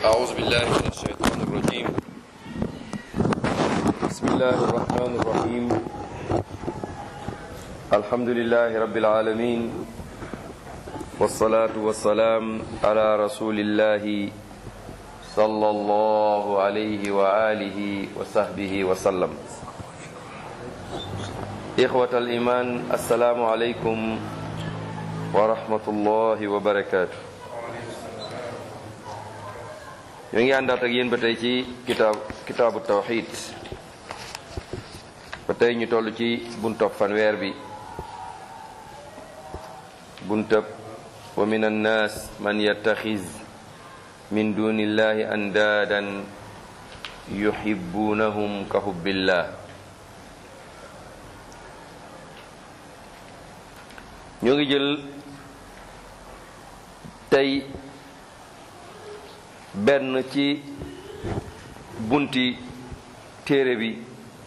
أعوذ بالله من الشيطان الرجيم بسم الله الرحمن الرحيم الحمد لله رب العالمين والصلاة والسلام على رسول الله صلى الله عليه وآله وصحبه وسلم إخوة الإيمان السلام عليكم ورحمة الله وبركاته ñu ngi àndaat ak yéen ba tey ci kitaab kitaabu tawxid ba tey ñu toll ci buntab fanweer bi buntab wa min annaas man yattaxiz min dunillahi andaadan yuhibbunahum ka hubbillah ñu ngi jël tey benn ci bunti téere bi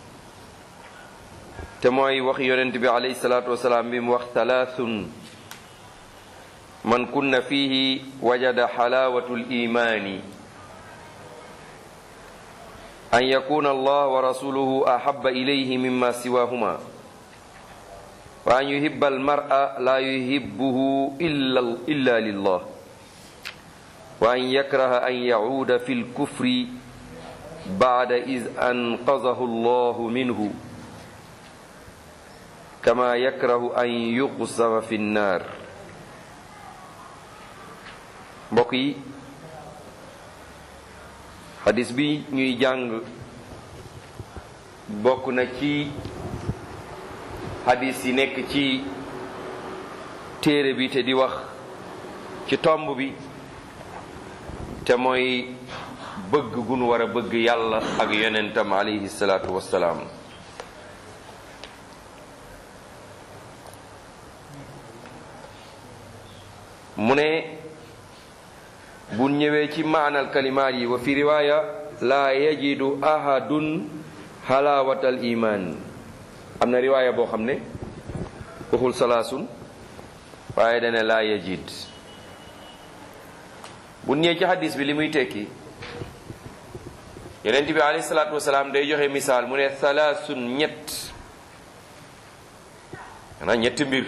te mooy wax yonent bi alayhi salaatu wasalaam bi mu wax talaathun man kunna fihi wajada xalaawatu limaani an yakuna allah wa rasuluhu ahaba ilayhi mima siwahuma wa an yuhibba almar'a la yuhibbuhu illa lillah wa an yakraha an yacuuda fi lkufri bacda is anqadahu allahu minhu kama yakrahu an yuqsafa fi nnaar mbokk yi xadis bi ñuy jàng bokk na ci xadis yi nekk ci téere bi te di wax ci tomb bi te mooy bëgg gu nu war a bëgg yàlla ak yonentam alayhi salaatu wassalaam mu ne bu ñëwee ci maanal kalimaat yi wa fi riwaaya laa yajidu ahadun halaawatal iman am na riwaaya boo xam ne waxul salaasun waaye dane laa yajid bu ñëwee ci hadis bi li muy tekki yonent bi alayhi salaatu wasalaam day joxe misaal mu ne salaasun ñett xanaa ñetti mbir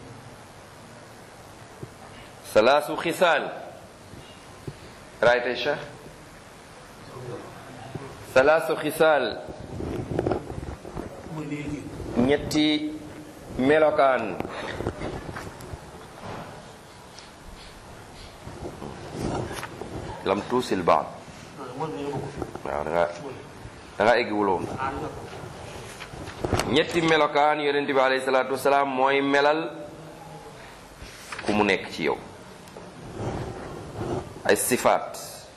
salaasu xisaal raayte cheikh salaasu xisaal ñetti melokaan lam tuusil baat waaw da nga da nga eggiwuloon ñetti melokaan yonent bi alayhi salaatu wasalaam mooy melal ku mu nekk ci yow ay sifaat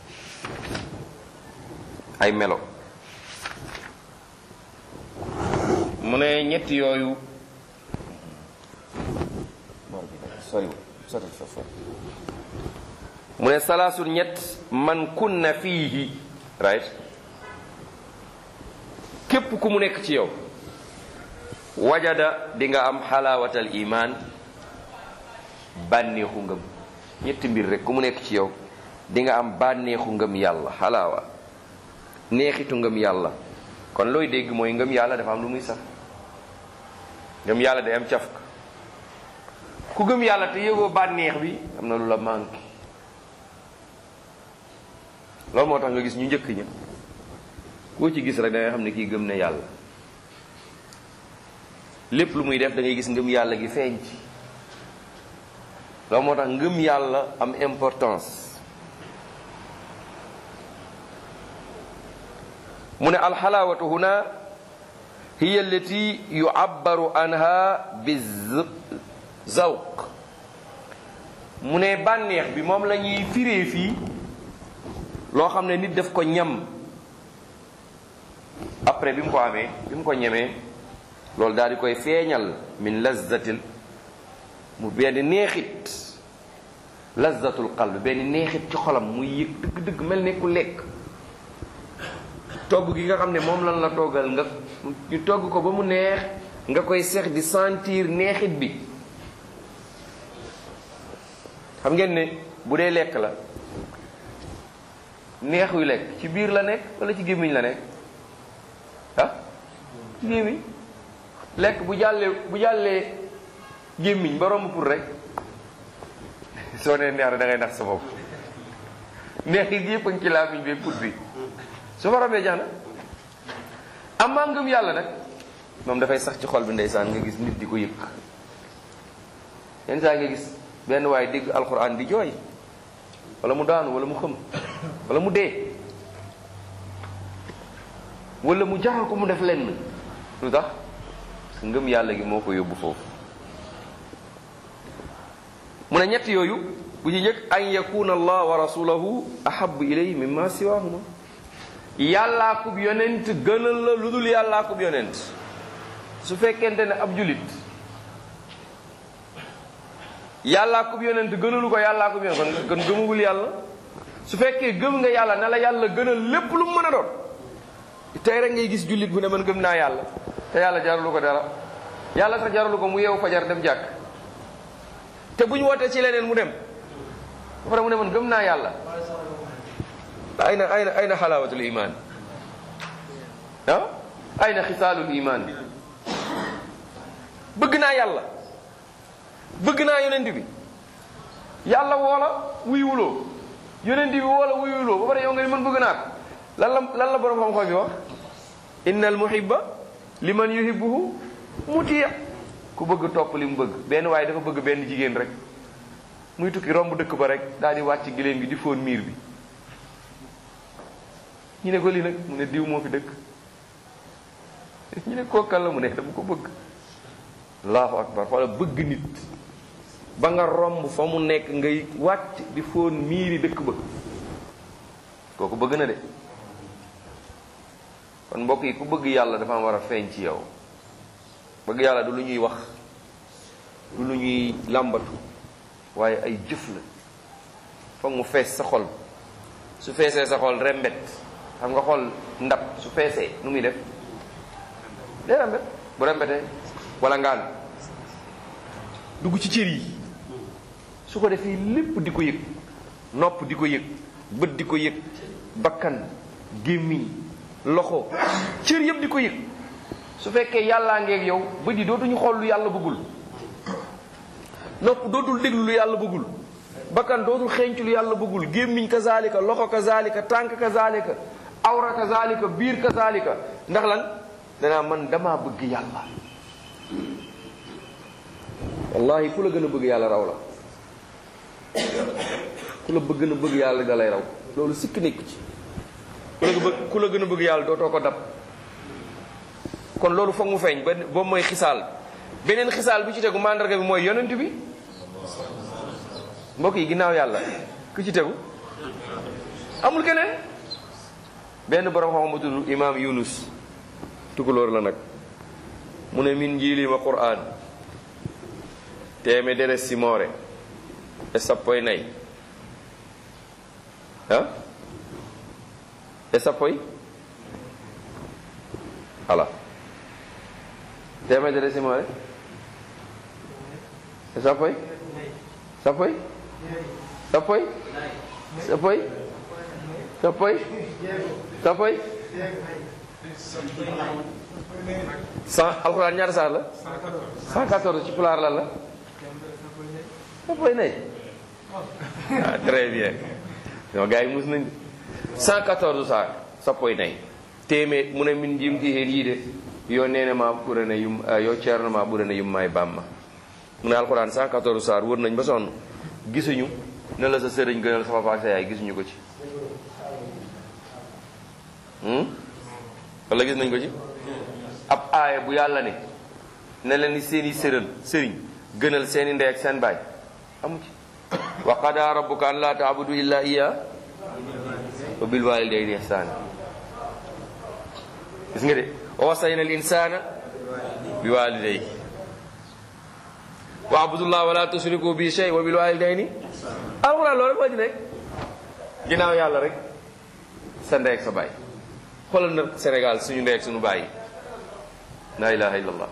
ay melo mu ne ñetti yooyu mu ne salaasul ñett man kunna fiihi right képp ku mu nekk ci yow wajada di nga am xalaawatal iman bànneexu ngëm ñetti mbir rek ku mu nekk ci yow di nga am bànneexu ngëm yàlla xalaawa neexitu ngëm yàlla kon looy dégg mooy ngëm yàlla dafa am lu muy sax ngëm yàlla day am caf ku gëm yàlla te yëgoo bànneex bi am na lu la manqué loolu moo tax nga gis ñu njëkk ña koo ci gis rek da ngay xam ne kii gëm ne yàlla lépp lu muy def da ngay gis ngëm yàlla gi feeñ ci loolu moo tax ngëm yàlla am importance mu ne alxalaawatu huna hiya allati yu'abbaru anha bi zawq mu ne bànneex bi moom la ñuy firee fii loo xam ne nit daf ko ñam après bi mu ko amee bi mu ko ñemee loolu daal di koy feeñal min lazzatil mu benn neexit lazzatul qalb benn neexit ci xolam muy yëg dëgg-dëgg mel ne ku lekk togg gi nga xam ne moom lan la toggal nga ñu togg ko ba mu neex nga koy seex di sentir neexit bi xam ngeen ne bu dee lekk la neexuy lekk ci biir la nekk wala ci gémmiñ la nekk ah ci gémmiñ lekk bu jàllee bu jàllee gémmiñ ba romb pour rek soo nee neex na da ngay nax sa bopp neex yi yëpp a ngi ci làmmiñ bi put bi su fa rombee jax na amaa ngëm yàlla nag moom dafay sax ci xol bi ndeysaan nga gis nit di ko yëg yenn saa nga gis benn waaye dégg alxuraan di jooy wala mu daanu wala mu xëm wala mu dee wala mu jaxal ko mu def lenn lu tax ngëm yàlla gi moo ko yóbbu foofu mu ne ñett yooyu bu ci njëkk an yakuna allah wa rasulahu ahabu ilayhi mimma siwahuma yàllaa kub yonent gënal la lu dul yàllaa kub yonent su fekkente ne ab julit yàllaa kub yonent gënalu ko yàllaa kub yonent kon gëmugul yàlla su fekkee gëm nga yàlla ne la yàlla gënal lépp lu mu mën a doon tey rek ngay gis jullit bu ne man gëm naa yàlla te yàlla jaralu ko dara yàlla sax jaralu ko mu yeewu fajar dem jàkk te bu ñu wootee ci leneen mu dem ba pare mu ne man gëm naa yàlla ayna ayna ayna xalaawatul iman ah ayna xisaalul iman bëgg naa yàlla bëgg naa yonent bi yàlla woola wuyuwuloo yonent bi woola wuyuwuloo ba pare yow nga ni man bëgg naa ko lan la lan la borom xam-xam bi wax inna al muhibba liman yuhibbuhu muti ku bëgg topp li mu bëgg benn waaye dafa bëgg benn jigéen rek muy tukki romb dëkk ba rek daal di wàcc giléem gi di fóon miir bi ñu ne ko lii nag mu ne diw moo fi dëkk ñu ne kookal la mu ne dama ko bëgg allahu akbar xoola bëgg nit ba nga romb fa mu nekk ngay wàcc di fóon miiri dëkk ba kooku bëgg na de kon mbokk yi ku bëgg yàlla dafa am war a feeñ ci yow bëgg yàlla du lu ñuy wax du lu ñuy làmbatu waaye ay jëf la foog mu fees sa xol su feesee sa xol rembet xam nga xol ndab su feesee nu muy def day rembet bu rembetee wala ngaan dugg ci cër yi su ko defee lépp di ko yëg nopp di ko yëg bët di ko yëg bakkan gémmiñ loxo cër yëpp di ko yëg su fekkee yàllaa ngeeg yow bët yi dootuñu xool lu yàlla bëggul nopp dootul déglu lu yàlla bëggul bakkan dootul xeeñcu lu yàlla bëggul gémmiñ kazalika loxo kazalika tànk kazalika awra kazalika biir kazalika ndax lan danaa man damaa bëgg yàlla wallahi ku la gën a bëgg yàlla raw la ku la bëgg na bëgg yàlla da lay raw loolu sikk nekku ci ku la bëgg ku la gën a bëgg yàlla dootoo ko dab kon loolu foog mu feeñ ba boobu mooy xisaal beneen xisaal bi ci tegu mandarga bi mooy yonent bi mbokk yi ginnaaw yàlla ku ci tegu amul keneen benn borom xam ma tudd imaam yunus tukulóor la nag mu ne min njiilima qur'an teeme deres simore e sappo e nayi ah e sappo e ala temedere simore e sappo e sappo e sappo e sappo e sappo e sappo e cent alxuraan ñaata saar la cent quatorze ci pulaar lan la sappo e nay ah très bien non gars yi mus nañ cent quatorze saar sappo e nay téeméer mu ne min jimti heen yiide yo nenema ɓurana yum yo ceernoma ɓurana yumma e bamma mu ne alxuraan 114 saar wër nañ ba sonn gisuñu ne la sa sëriñ gënal sa papa ak sa yaay gisuñu ko ci wala gis nañ ko ci ab aaya bu yàlla ne ne leen ni seeni sërën sëriñ gënal seeni ndey ak seen baay amu ci wa qada rabbuka an la taabudu illa iya wa bil walidayni ihsana gis nga de wa wasayna al insana bi walidayhi wa abudullah wala tusriku bi shay wa bil walidayni alxuraan loolu moo ci nekk ginnaaw yàlla rek sa ndey ak sa baay xoolal na Sénégal suñu ndey ak suñu baay la ilaha illallah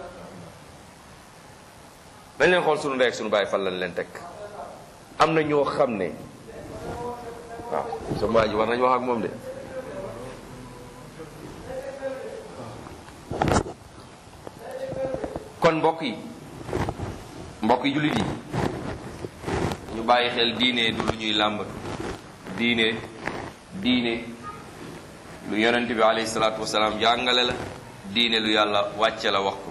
dañ leen xool suñu ndey ak suñu baay fan lañ leen teg am na ñoo xam ne waaw sa waa ji war nañ wax ak moom de kon mbokk yi mbokk yi jullit yi ñu bàyyi xel diine du lu ñuy làmb diine diine lu yonent bi alayhi salaatu wasalaam jàngale la diine lu yàlla wàcce la wax ko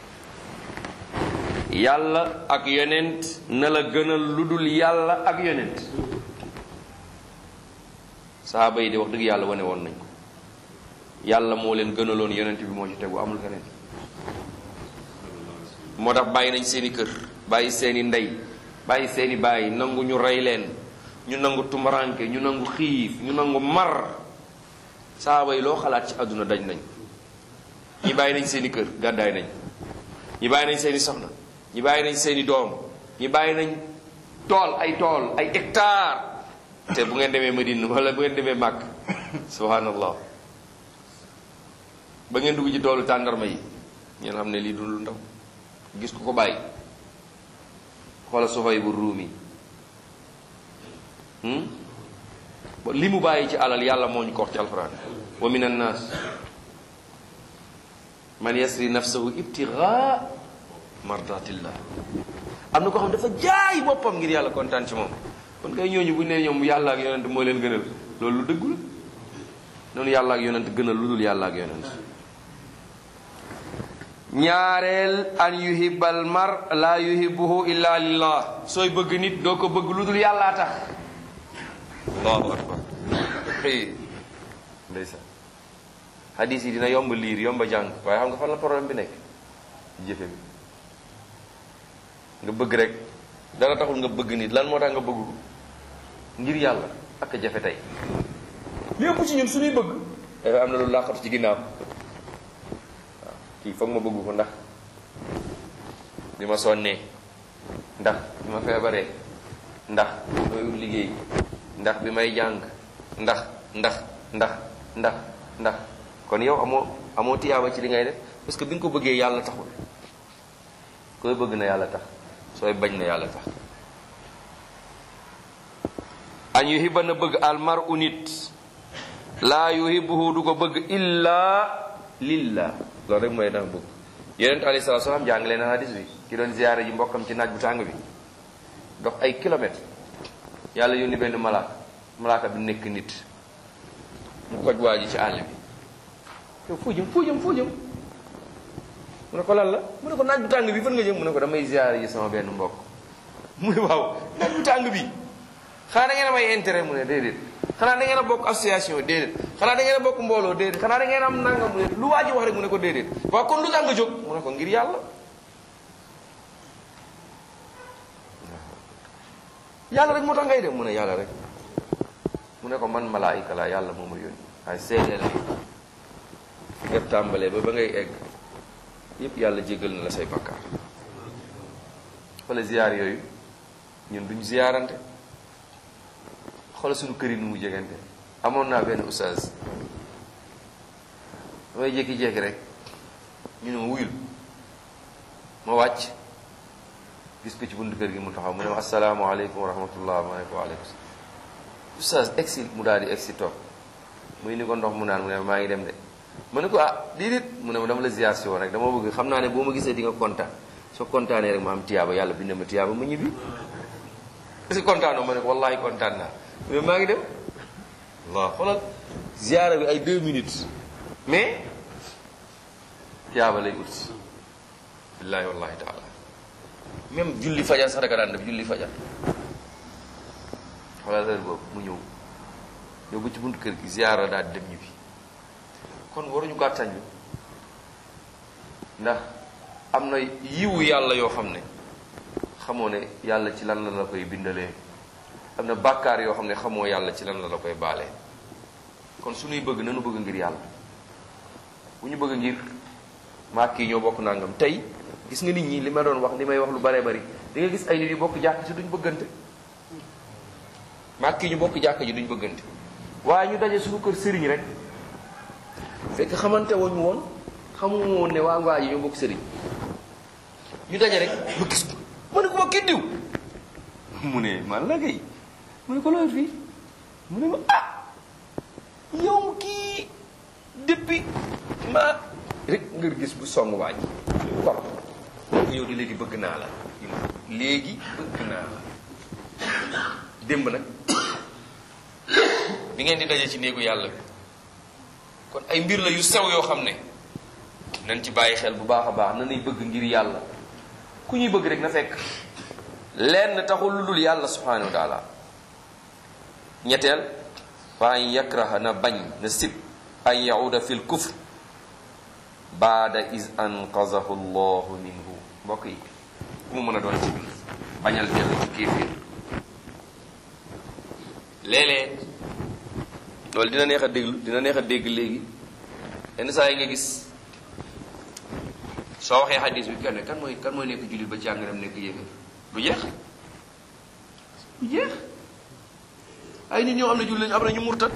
yàlla ak yonent na la gënal lu dul yàlla ak yonent sahaaba yi de wax dëgg yàlla wane woon nañ ko yàlla moo leen gënaloon yonent bi moo ci tegu amul keneen moo tax bàyyi nañ seeni kër bàyyi seeni ndey bàyyi seeni bàyyi nangu ñu rey leen ñu nangu tumaranke ñu nangu xiif ñu nangu mar saaba yi loo xalaat ci àdduna daj nañ ñi bàyyi nañ seeni kër gàddaay nañ ñi bàyyi nañ seeni soxna ñi bàyyi nañ seeni doom ñi bàyyi nañ tool ay tool ay hectare te bu ngeen demee Medine wala bu ngeen demee Màkk subhanallah ba ngeen dugg ci toolu tàndarma yi ngeen xam ne lii du lu ndaw gis ku ko bàyyi xoola soxoy bu ruumi li mu bàyyi ci alal yàlla moo ñu ko wax ci alxuraan wa min annaas man yasri nafsahu ibtigaa mardatillah am na ko xam dafa jaay boppam ngir yàlla kontaan ci moom kon kay ñooñu bu ne ñoom yàlla ak yonent moo leen gënal loolu lu dëggu la noonu yàlla ak yonent gënal lu dul yàlla ak yonent ñaareel an yuhibbal mar la yuhibbuhu illa lillah sooy bëgg nit doo ko bëgg lu dul yàllaa tax allahu akbar xëy ndeysaan hadis yi dina yomb liir yomb jàng waaye xam nga fan la problème bi nekk jëfe bi nga bëgg rek dara taxul nga bëgg nit lan moo tax nga bëgg ko ngir yàlla ak jafe tey lépp ci ñun suñuy bëgg dafa am na lu làqatu ci ginnaaw waaw kii foog ma bëgg ko ndax bi ma sonnee ndax bi ma feebaree ndax bi may ut liggéey ndax bi may jàng ndax ndax ndax ndax ndax kon yow amoo amoo tiyaaba ci li ngay def parce que bi nga ko bëggee yàlla taxul koy bëgg na yàlla tax sooy bañ na yàlla tax an yuhibba na bëgg almar u nit laa yuhibbuhu du ko bëgg illa lillah loolu rek mooy dama bëgg yonent alayhi salaatu salaam jàngale na hadis bi ki doon ziyaare ji mbokkam ci naaj bu tàng bi dox ay kilomètres yàlla yónni benn malaaka malaaka bi nekk nit mu koj waa ji ci àll bi yow foo jëm foo jëm foo jëm mu ne ko lan la mu ne ko naaj bu tàng bi fan nga jëm mu ne ko damay ziyaare ji sama benn mbokk mu ne waaw naaj bu tàng bi xanaa da ngeen am ay intérêt mu ne déedéet xanaa da ngeen a bokk association déedéet xanaa da ngeen a bokk mbooloo déedéet xanaa da ngeen am nangam mu ne lu waa ji wax rek mu ne ko déedéet waaw kon lu tax nga jóg mu ne ko ngir yàlla yàlla rek moo tax ngay dem mu ne yàlla rek mu ne ko man malaayika la yàlla moo ma yónni waaye seedeel ni fi nga tàmbalee ba ba ngay egg yépp yàlla jéggal na la say bakkaar wala ziyaar yooyu ñun duñ ziyaarante xoolal suñu kër yi nu mu jegante amoon naa benn oustaz damay jékki-jékki rek ñu ne ma wuyul ma wàcc gis ko ci buntu kër gi mu taxaw mu ne ma asalaamaaleykum wa rahmatullah ma ne ko waaleykum salaam oustaz egsi mu daal di egsi toog muy ni ko ndox mu naan mu ne maa ngi dem de ma ne ko ah déedéet mu ne ma dama la ziar si woon rek dama bëgg xam naa ne boo ma gisee di nga kontaan soo kontaanee rek ma am tiyaaba yàlla bind ma tiyaaba ma ñibbi est-ce que kontaanoo ma ne ko wallahi kontaan naa mu ne maa ngi dem waaw xoolal ziara bi ay deux minutes mais tiyaaba lay ut billahi wallahi taala même julli fajar sax daka daan def julli fajar xoolal heure boobu mu ñëw ñëw ba ci buntu kër gi ziara daal di dem ñibbi kon waruñu gàttañu ndax am na yiwu yàlla yoo xam ne xamoo ne yàlla ci lan la la koy bindalee am na bàkkaar yoo xam ne xamoo yàlla ci lan la la koy baalee kon suñuy bëgg nanu bëgg ngir yàlla bu ñu bëgg ngir maak kii ñoo bokk nangam tey gis nga nit ñi li ma doon wax li may wax lu baree bari di nga gis ay nit yu bokk jàkk ci duñ bëggante maak kii ñu bokk jàkk ji duñ bëggante waaye ñu daje suñu kër sëriñ rek fekk xamante woon ñu woon xamu woon ne waa waa ji ñoo bokk sëriñ ñu daje rek ba gis ko mu ne ko ma kii diw mu ne man la kay mu ne ko looy fii mu ne ma ah yow kii depuis ma rek nga gis bu song waaj kor yow di léegi bëgg naa la léegi bëgg naa la démb nag bi ngeen di daje ci néegu yàlla bi kon ay mbir la yu sew yoo xam ne nañ ci bàyyi xel bu baax a baax na nay bëgg ngir yàlla ku ñuy bëgg rek na fekk lenn taxul lu dul yàlla subhanahu wa taala ñetteel fa an yakraha na bañ na sib an yauda fi l kufr baada is anqazahu llahu minhu mbokk yi ku mu mën a doon ci biir bañal dellu ci kéefir léeg-léeg loolu dina neex a déglu dina neex a dégg léegi yenn saa yi nga gis soo waxee xadis bi kenn kan mooy kan mooy nekk jullit ba jàng dem nekk yéeféer du jeex du jeex ay nit ñoo am na jullit lañu am na ñu murtat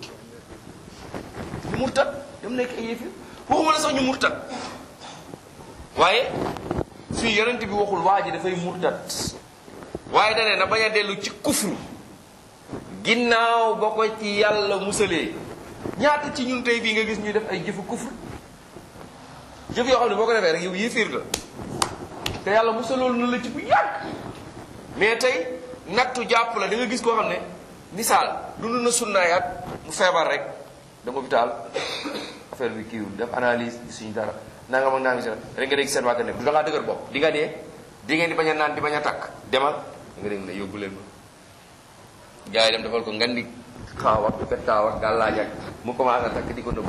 ñu murtat dem nekk ay yéeféer waxuma la sax ñu murtat waaye fii yonent bi waxul waa ji dafay murtat waaye dane na bañ a dellu ci kufru ginnaaw ba ko ci yàlla musalee ñaata ci ñun tey bii nga gis ñuy def ay jëfu kufru jëf yoo xam ne boo ko defee rek yow yéeféer la te yàlla musaloolu na la ci bu yàgg mais tey nattu jàpp la da nga gis koo xam ne misaal dund na sunnaayaat mu feebar rek dama hôpital affaire bi kiiwul def analyse suñu dara nanga mag naa ngi si rek nga dégg seen waa ne du da ngaa dëgër bopp di nga dee di ngeen di bañ a naan di bañ a takk demal nga dégg ne yóbbu leen ma gars yi dem defal ko ngan di xaaw ak fettaaw ak gàllaaj ak mu commencé takk di ko nëbb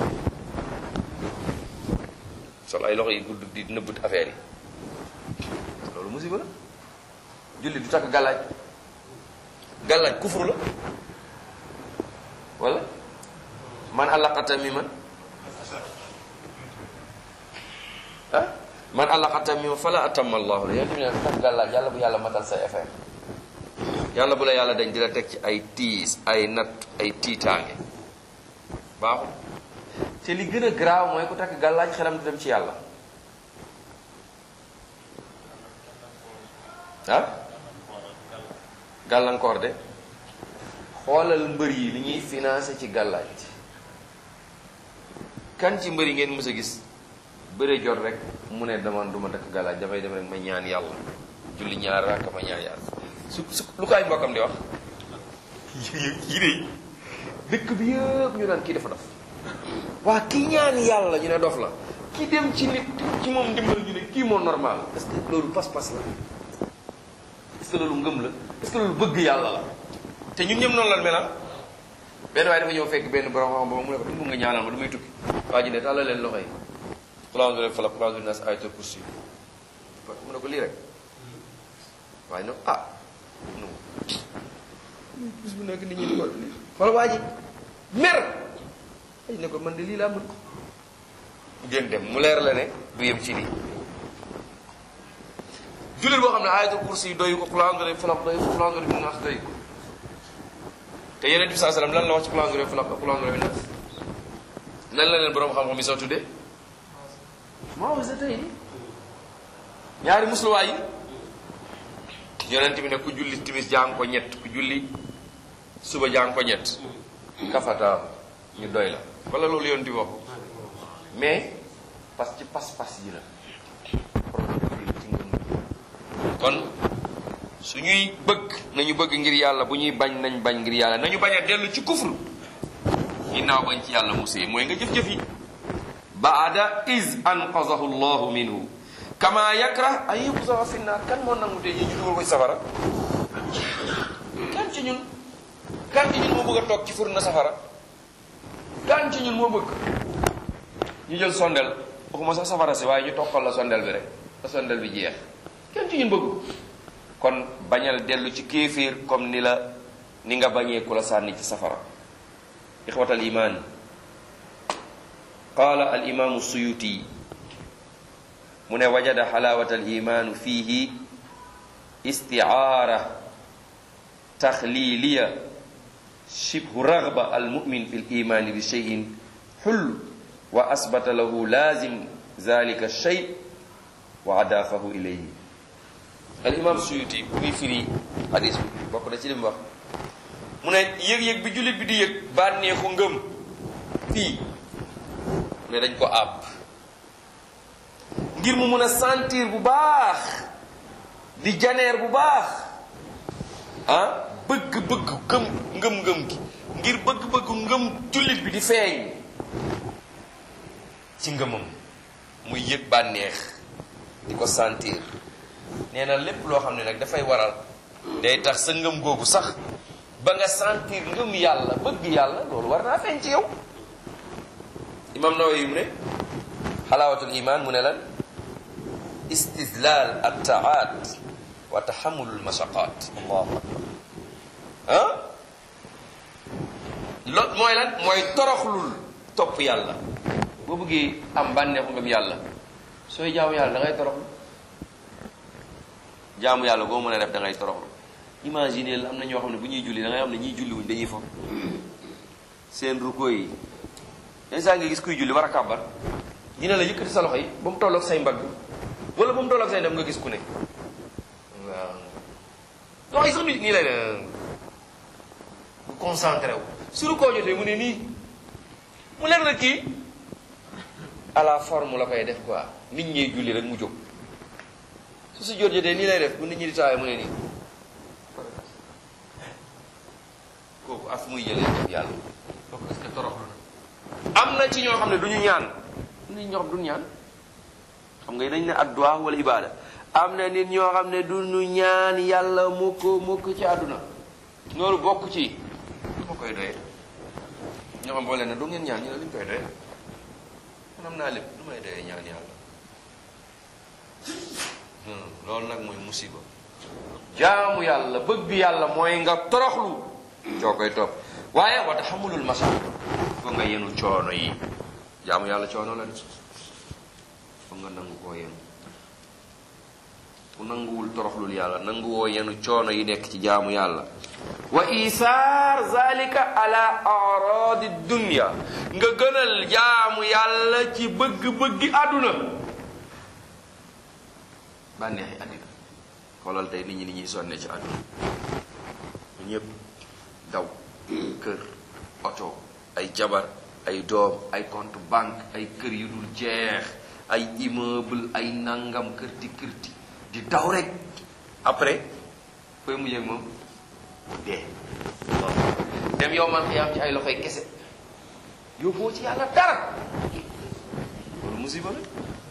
sol ay loxo yi gudd di nëbbut affaire yi loolu musiba la julli du takk gàllaaj gàllaaj kufru la wala man allaqata mi man ah man allaqata mi man fala atamma allahu la yéen tamit ne takk gàllaaj yàlla bu yàlla matal say affaire yàlla bu la yàlla dañ di la teg ci ay tiis ay natt ay tiitaange baaxul te li gën a garaaw mooy ku takk gàllaaj xelam di dem ci yàlla ah gàllankoor de xoolal mbër yi li ñuy financé ci gàllaaj kan ci mbër yi ngeen mës a gis bëre jot rek mu ne dama duma takk gàllaaj damay dem rek ma ñaan yàlla julli ñaar rakk ma ñaan yàlla su su lu kaay mbokkam di wax yi de dëkk bi yëpp ñu naan kii dafa dof waa kii ñaan yàlla ñu ne dof la ki dem ci nit ci moom ndimbal ñu ne kii moo normal est-ce que loolu pas-pas la est-ce que loolu ngëm la est-ce que loolu bëgg yàlla la te ñun ñëpp noonu la mel benn waaye dafa ñëw fekk benn borom xam ba mu ne ko dama nga ñaanal ma du may tukki waa ji ne tàllal leen loxo yi xulaandu leen fala xulaandu nas ayatul kursi mu ne ko lii rek waaye nag ah non bis bu nekk nit ñi di ko lii wala waa ji mer ay ne ko man de lii laa mën gën dem mu leer la ne du yem ci lii jullit boo xam ne ayatul kursi doyu ko xulaandu leen falaq doyu ko xulaandu leen nas doyu ko te yeneen bi saa sallam lan la wax ci xulaandu leen falaq xulaandu leen nas lan la leen borom xam-xam yi soo tuddee maa wasa tey ni ñaari musluwaay yi yonent bi ne ku julli timis jàng ko ñett ku julli suba jàng ko ñett kafata ñu doy la wala loolu yonent bi wax mais parce que pas-pas yi la kon suñuy bëgg nañu bëgg ngir yàlla bu ñuy bañ nañ bañ ngir yàlla nañu bañ a dellu ci kufru ginnaaw bañ ci yàlla musee mooy nga jëf-jëf yi baada is anqazahu llahu minhu kama yakrah an yuqzafa fi naar kan moo nangu te ñu dugal ko ci safara kan ci ñun kan ci ñun moo bëgg a toog ci fur na safara kan ci ñun moo bëgg ñu jël sondel waxuma sax safara si waaye ñu toqal la sondel bi rek la sondel bi jeex kan ci ñun bëgg kon bañal dellu ci kéeféer comme ni la ni nga bañee ku la sànni ci safara ixwatal iman qaala al imaamu suyuti mu ne wajada xalaawat al imaanu fiihi istiaara taxliiliya shibhu ragba al mumin fi l imaani bi cheyin xul wa asbata lahu laazim zalika shay wa adaafahu ilayhi al imaam suyuti bu muy firi hadis bi bokk na ci li mu wax mu ne yëg-yëg bi jullit bi di yëg bànneexu ngëm fii ne dañ ko àpp ngir mu mun a sentir bu baax di janeer bu baax ah bëgg-bëgg gëm ngëm-ngëm gi ngir bëgg-bëgg ngëm jullit bi di feeñ ci ngëmam muy yëg bànneex di ko sentir nee na lépp loo xam ne nag dafay waral day tax sa ngëm googu sax ba nga sentir ngëm yàlla bëgg yàlla loolu war naa feeñ ci yow imam Nawawi mu ne xalaawatul iman mu ne lan istidlal attaat wa taxamulul mashaqat allahu akbar ah loolu mooy lan mooy toroxlul topp yàlla boo bëggee am bànneexu ngëm yàlla sooy jaamu yàlla da ngay toroxlu jaamu yàlla boo mën a def da ngay toroxlu imagine la am na ñoo xam ne bu ñuy julli da ngay xam ne ñiy julli wuñ dañuy fo seen ruko yi yenn saa nga gis kuy julli war a kàbbar dina la yëkkati sa loxo yi ba mu tolloog say mbagg wala ba mu tolloog say dem nga gis ku ne waaw loxo yi sax nit nii lay ne bu concentré wu su rukkoo jotee mu ne nii mu leer na kii à la forme la koy def quoi nit ñi julli rek mu jóg su si jot jotee nii lay def bu nit ñi di taawee mu ne nii kooku af muy jëlee def yàlla kooku est-ce que toroxlu na am na ci ñoo xam ne du ñu ñaan nit ñoo xam du ñu ñaan xam nga dañ ne addu'a wala ibada am na nit ñoo xam ne du ñu ñaan yàlla mukk mukk ci àdduna loolu bokk ci lu ma koy doyee ñoo xam boo leen ne du ngeen ñaan ñu ne luñ koy doyee man am naa lépp lu may doyee ñaan yàlla loolu nag mooy musiba jaamu yàlla bëgg yàlla mooy nga toroxlu coo koy topp waaye wa taxamulul masaq ko nga yenu coono yi jaamu yàlla coono la de fo nga nangu koo yenu ku nanguwul toroxlul yàlla nanguwoo yenu coono yi nekk ci jaamu yàlla wa isaar zalika ala aradi dunya nga gënal jaamu yàlla ci bëgg-bëggi àdduna bànneexi àddina xoolal tey nit ñi ni ñuy sonne ci àdduna ñëpp daw kër oto ay jabar ay doom ay compte banque ay kër yu dul jeex ay immeuble ay nangam kërti kërti di daw rek après koy mujjee moom dee dem yow man xiyaam ci ay loxoy kese yóbboo ci yàlla dara loolu musiba la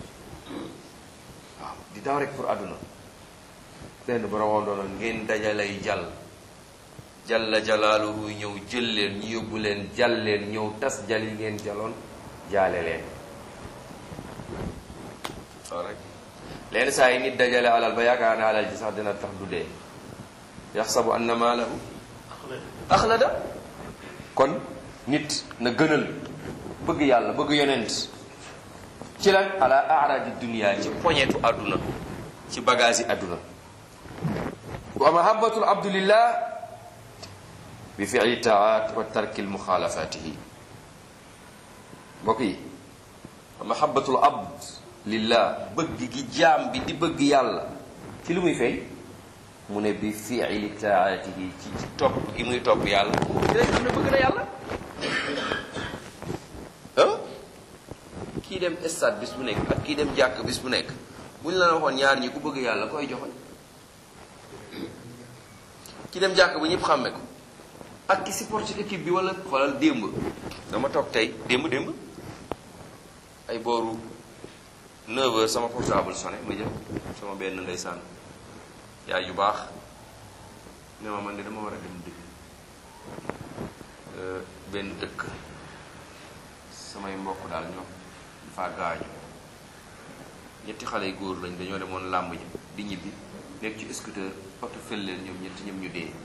waaw di daw rek pour àdduna benn borom doon ngeen dajalay jàll jalla jalaaluhu ñëw jël leen ñu yóbbu leen jal leen ñëw tas jal yi ngeen jaloon jaale leen waaw rek leen saa yi nit dajale alal ba yaakaar na alal ji sax dina tax du dee yaxsabu anna maalahu axlada kon nit na gënal bëgg yàlla bëgg yonent ci lan ala aradi dunia ci poñetu àdduna ci bagage yi àdduna wa mahabbatul abdulillah bi fi'li taat wa tarki muxaalafatihi mbokk yi mahabbatul abd lillah bëgg gi jaam bi di bëgg yàlla ci lu muy fay mu ne bi fi'li taatihi ci ci topp gi muy topp yàlla ci lay xam ne bëgg na yàlla ah kii dem stade bis bu nekk ak kii dem jàkk bis bu nekk bu ñu la waxoon ñaar ñi ku bëgg yàlla koy joxoñ ki dem jàkk ba ñëpp xàmme ko ak ki support ci équipe bi wala xoolal démb dama toog tey démb démb ay booru 9 heures sama portable sonné ma jël sama benn ndeysaan yaay yu baax ne ma man de dama war a dem dëkk benn dëkk samay mbokk daal ñoo dafa gaañu ñetti xale yu góor lañ dañoo demoon làmb ji di ñibbi nekk ci scooter oto fel leen ñoom ñetti ñoom ñu dee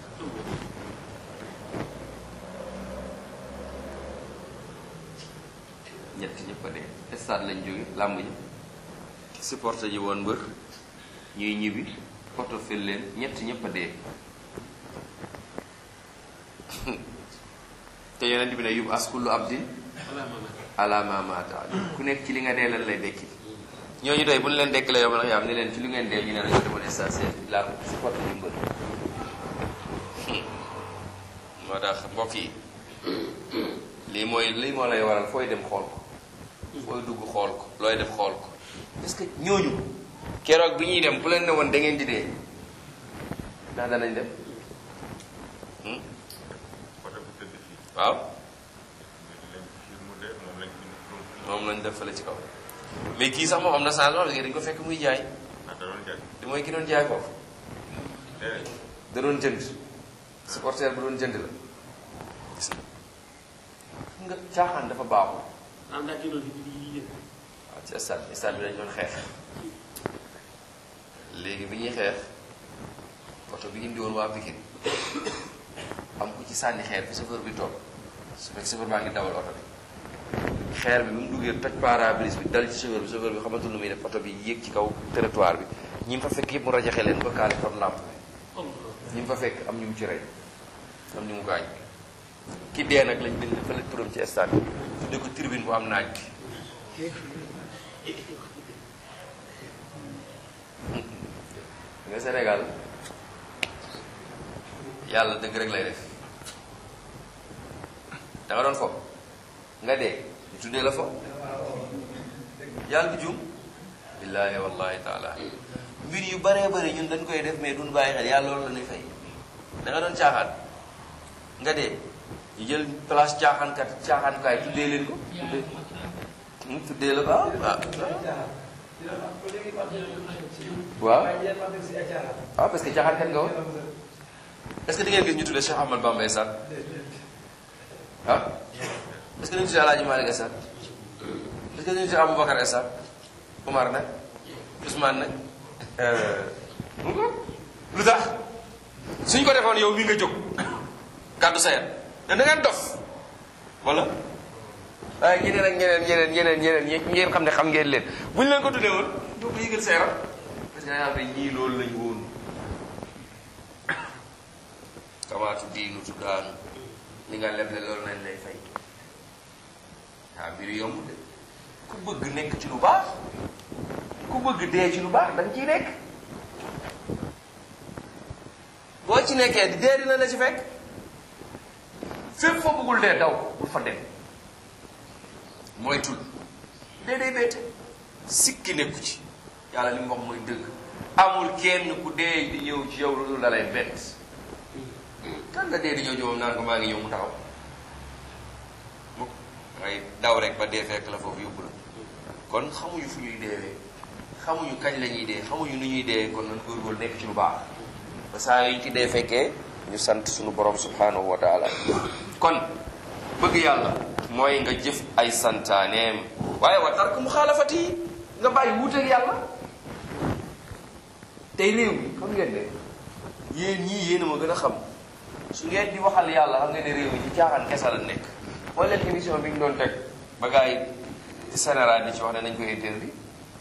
ñetti ñëpp a dee stade lañ jóge làmb ji supporté ji woon mbër ñuy ñibbi oto fel leen ñetti ñëpp a dee te yonent bi ne yub as kullu abdin ala ma mata ku nekk ci li nga dee lan lay dekki ñooñu doy bu ñu leen dekk la yow nag yaa am ne leen ci li ngeen dee ñu ne dañoo demoon station laa ko supporté ji mbër moo tax mbokk yi lii mooy lii moo lay waral fooy dem xool ko fooy dugg xool ko looy def xool ko parce que ñooñu keroog bi ñuy dem bu leen ne woon da ngeen di dee ndax danañ dem hmm? waaw moom lañ def fële ci kaw mais kii sax moom am na changement parce que dañ ko fekk muy jaay di mooy ki doon jaay foofu da doon jënd supporter bu doon jënd la gis nga xam nga caaxaan dafa baaxul am naa kii doon fi di di waaw ci stade bi stade bi dañ doon xeex léegi bi ñuy xeex oto bi indi woon waa Pikine am ku ci sànni xeer fi chauffeur bi toog su fekk chauffeur baa ngi dawal oto bi xeer bi bi mu duggee toj pare-brise bi dal ci chauffeur bi chauffeur bi xamatul lu muy def oto bi yéeg ci kaw territoire bi ñi mu fa fekk yëpp mu rajaxe leen ba kaale fam làmp ñi mu fa fekk am ñu mu ci rey am ñu mu gaañ ki dee nag lañ bind fële turam ci stade bi tudde ko tribune bu am naaj bi nga Sénégal yàlla dëgg rek lay def da nga doon fo nga dee ñu tuddee la fo yàlla du jum billaahi wallahi taala mbir yu baree bëri ñun dañ koy def mais duñ bàyyi xel yàlla loolu la ñuy fay da nga doon caaxaan nga dee ñu jël place caaxaankat caaxaankaay tuddee leen ko tuddee mu tuddee la ko ah waaw waaw parce que caaxaankat nga woon est-ce que di ngeen gis ñu tuddee Cheikh Ahmad Bamba Esat ah est-ce que dañu tuddee Alaaji Malick Esat est-ce que dañu tuddee Aboubacar Esat Umar nag Ousmane nag lu tax suñ ko defoon yow mi nga jóg kàddu sayet da da ngeen dof wala waaye ñeneen ak ñeneen ñeneen ñeneen ñeneen ñi ngeen xam ne xam ngeen leen buñ leen ko tuddee woon doo ko yëgal sa yaram parce que dangaa xam ne ñii loolu lañ woon kamaatu diinu tuddaanu li nga leble loolu nañ lay fay waa mbir yomb de ku bëgg nekk ci lu baax ku bëgg dee ci lu baax da nga ciy nekk boo ci nekkee di dee dina la ci fekk fépp foo bëggul dee daw bul fa dem mooy tul dee day beete sikki nekku ci yàlla li mu wax mooy dëgg amul kenn ku dee di ñëw ci yow loolu da lay bett kan nga dee di ñëw ci moom naan ko maa ngi ñëw mu taxaw mu ngay daw rek ba dee fekk la foofu yóbbu la kon xamuñu fu ñuy deewee xamuñu kañ la ñuy dee xamuñu nu ñuy dee kon nan góorgóorlu nekk ci lu baax ba saa yuñ ci dee fekkee ñu sant suñu borom subhanahu wa taala kon bëgg yàlla mooy nga jëf ay santaaneem waaye wa tark mu xaalafati yi nga bàyyi wuuteeg yàlla tey réew mi xam ngeen ne yéen ñii yéen a ma gën a xam su ngeen di waxal yàlla xam ngeen ne réew mi ci caaxaan kese la nekk wala leen émission bi ñu doon teg ba gars yi général di ci wax ne nañ ko interdit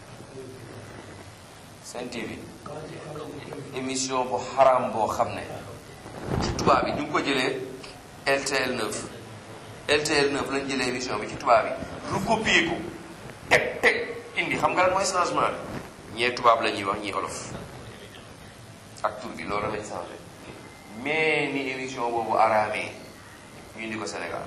Sen TV émission bu xaram boo xam ne ci tubaab bi ñu ngi ko jëlee LTL 9 LTL 9 lañ jëlee émission bi ci tubaab bi lu copier ko teg teg indi xam nga lan mooy changement bi ñee tubaab la ñuy wax ñii olof ak tur bi loolu lañ changé mais ni émission boobu araamee ñu indi ko Sénégal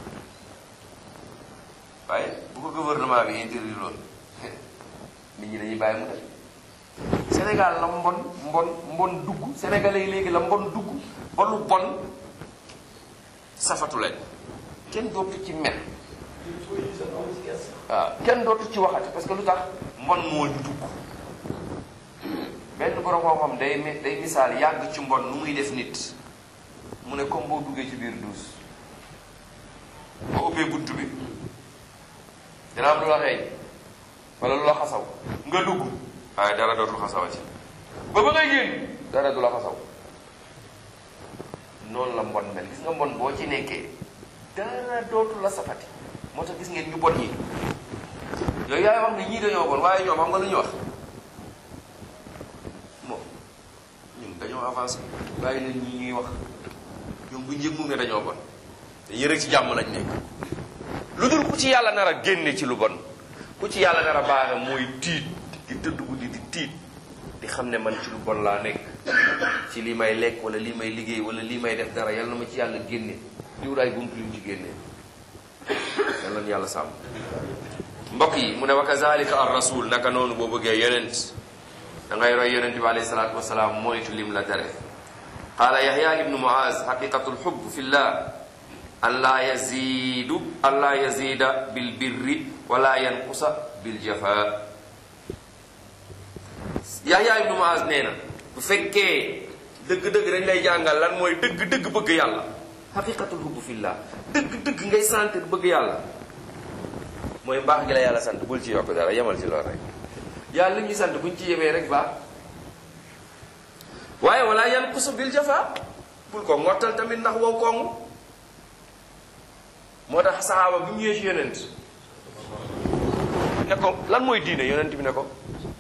waaye bu ko gouvernement bi interdit loolu nit ñi dañuy bàyyi mu def Sénégal la mbon mbon mbon dugg sénégalais yi léegi la mbon dugg ba lu bon safatu leen kenn dootu ci mel waaw kenn dootu ci waxati parce que lu tax mbon moo ñu dugg benn borom koo xam day mi- day misaal yàgg ci mbon nu muy def nit mu ne comme boo duggee ci biir duus boo ubbee bunt bi dina am lu la xeeñ wala lu la xasaw nga dugg waaye dara dootul xasawati ba ba ngay génn dara du la xasaw noonu la mbon mel gis nga mbon boo ci nekkee dara dootul la safati moo tax gis ngeen ñu bon ñi yooyu yaay wax ne ñii dañoo bon waaye ñoom xam nga lu ñu wax moom ñun dañoo avancé bàyyi leen ñi ñuy wax ñoom bu njëg mu ne dañoo bon dañuy rek ci jàmm lañ nekk lu dul ku ci yàlla nar a génne ci lu bon ku ci yàlla nar a baaxe mooy tiit di tëdd guddi di tiit di xam ne man ci lu bon laa nekk ci lii may lekk wala lii may liggéey wala lii may def dara yal na ma ci yàlla génne di wut ay bunt yu mu ci génnee yal na yàlla sàmm mbokk yi mu ne wa kazalika ar rasul naka noonu boo bëggee yonent da ngay roy yonent bi alayhi salaatu wasalaam moytu lim la tere qaala yahya ibnu muaz xaqiqatu lxub fi llah an laa yazidu an laa yazida bil birri wala yanqusa bil jafa yahya ibnu muaz nee na bu fekkee dëgg-dëgg dañ lay jàngal lan mooy dëgg-dëgg bëgg yàlla xaqiqatul hubb fillah dëgg-dëgg ngay sentir bëgg yàlla mooy mbaax gi la yàlla sant bul ci yokk dara yemal ci loolu rek yàlla li ñu sant buñ ci yemee rek baax waaye wala yan kusu bil jafa bul ko ngottal tamit ndax wow kongu moo tax saxaaba bi mu ñëwee ci yonent ne ko lan mooy diine yonent bi ne ko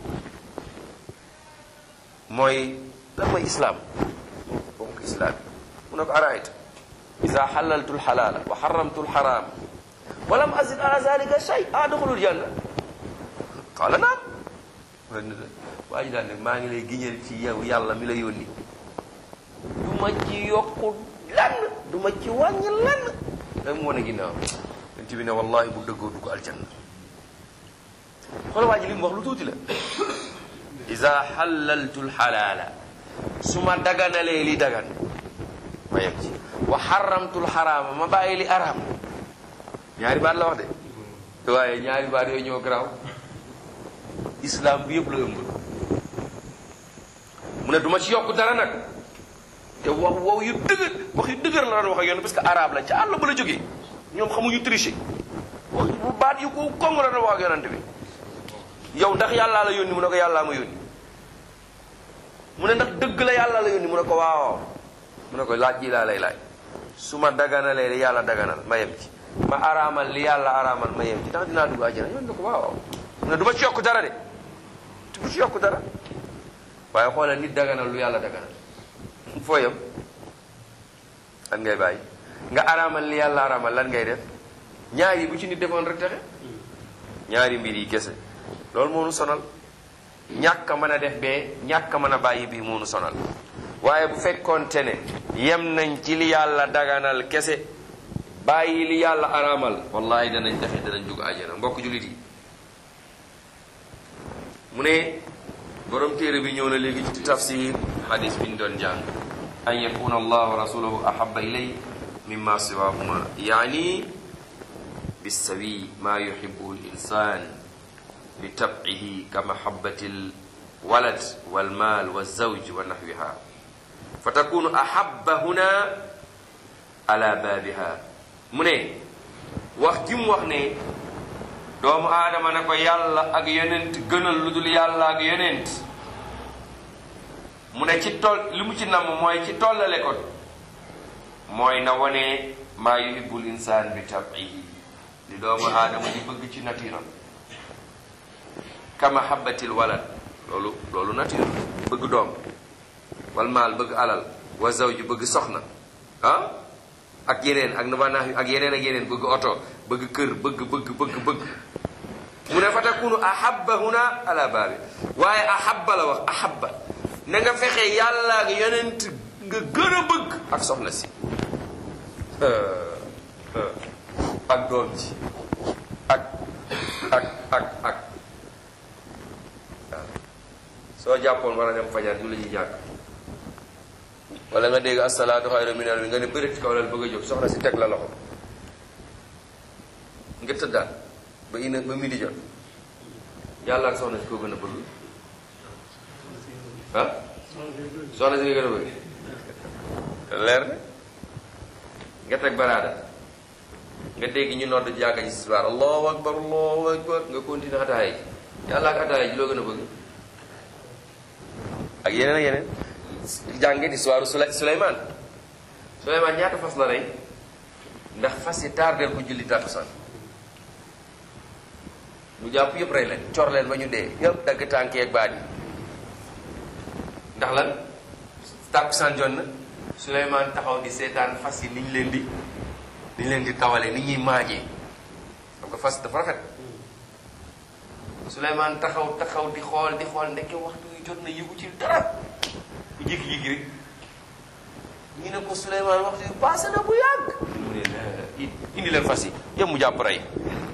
mooy lan mooy islaam boobu ko islaam mu ne ko araayta ida xalaltu lxalaala wa xaramtu lxaraam walam azid ala zalika shay adxulul janna qaala naam waa ji daal ne maa ngi lay giñal ci yow yàlla mi la yónni du ma ci yokku lenn du ma ci wàññi lenn da mu wane ginnaaw yonent bi ne wallahi bu dëggoo dugg aljanna xool waa ji li mu wax lu tuuti la ida xalaltu lxalaala su ma daganalee li dagan ma yem ci wa xaramtu lxaraama ma bàyyi li araam ñaari baat la wax de waaye ñaari baat yooyu ñoo garaaw islam bi yëpp la ëmb mu ne du ma ci yokk dara nag te wax wow yu dëgër wax yu dëgër la doon wax ak yoon parce que arabe la ca àll ba la jógee ñoom xamuñu tricher wax bu baat yu ko kong la doon wax ak yonante bi yow ndax yàllaa la yónni mu ne ko yàllaa ma yónni mu ne ndax dëgg la yàlla la yónni mu ne ko waaw mu ne ko laaj ji laa lay laaj su ma daganalee li yàlla daganal ma yem ci ma araamal li yàlla araamal ma yem ci ndax dinaa dugg àjjana yoon ne ko waaw mu ne du ma ci yokk dara de du ci yokk dara waaye xoolal nit daganal lu yàlla daganal foo yem lan ngay bàyyi nga araamal li yàlla araamal lan ngay def ñaar yi bu ci nit defoon rek texe ñaari mbir yi kese loolu moo nu sonal ñàkk a mën a def bee ñàkk a mën a bàyyi bii moo nu sonal waaye bu fekkoonte ne yem nañ ci li yàlla daganal kese bàyyi li yàlla araamal wallahi danañ texe danañ dugg àjjana mbokk jullit yi mu ne borom téere bi ñëw na léegi ci tafsir xadis bi ñu doon jàng an yakuna allah wa rasuluhu ahaba ilay mimma siwahuma yaani bisawi ma yuhibuhu linsan li tabcihi ka mahabati lwalad walmal walzawj wa nahwiha fa takunu ahaba huna ala baabiha mu ne wax ji mu wax ne doomu aadama ne ko yàlla ak yonent gënal lu dul yàlla ak yonent mu ne ci toll li mu ci namm mooy ci tollale ko mooy na wone maa yuhibbul insaan bi tabihi li doomu aadama di bëgg ci natiiram ka mahabbatil walad loolu loolu natiir bëgg doom wal maal bëgg alal wa zawju bëgg soxna ah ak yeneen ak nabanaax ak yeneen ak yeneen bëgg oto bëgg kër bëgg bëgg bëgg bëgg mu ne fa takunu ahabba huna ala baabi waaye ahabba la wax ahabba na nga fexe yàlla ak yonent nga gën a bëgg ak soxna si ak doom ji ak ak ak ak waaw soo jàppoon war a dem fajar ju la ji jàkk wala nga dégg asalaatu xayru minal bi nga ne bëri ci kaw lal bëgg a jóg soxna si teg la loxo nga tëddaat ba ina ba midi jot yàlla ak soxna si koo gën a bëgg ah soxna si nga gën a bëgg leer na nga teg baraada nga dégg ñu nodd jàkka ji sisbaar allahu akbar allahu akbar nga continuer ataaya ji yàlla ak ataaya ji loo gën a bëgg ak yeneen ak yeneen jàngeen histoire Sulay Suleymaan Suleymaan ñaata fas la rey ndax fas yi tardeel ko julli tàkkusaan mu jàpp yëpp rey leen cor leen ba ñu dee yëpp dagg tànk ak baat yi ndax lan tàkkusaan jot na Suleymaan taxaw di seetaan fas yi ni ñu leen di ni ñu leen di tawalee ni ñuy maajee xam nga fas dafa rafet Suleymaan taxaw taxaw di xool di xool ndeke waxtu yu jot na yëgu ci dara jékki-jékki rek ñu ne ko Souleymane waxtu bi passé na bu yàgg mu ne la indi leen fas yi yëpp mu jàpp rey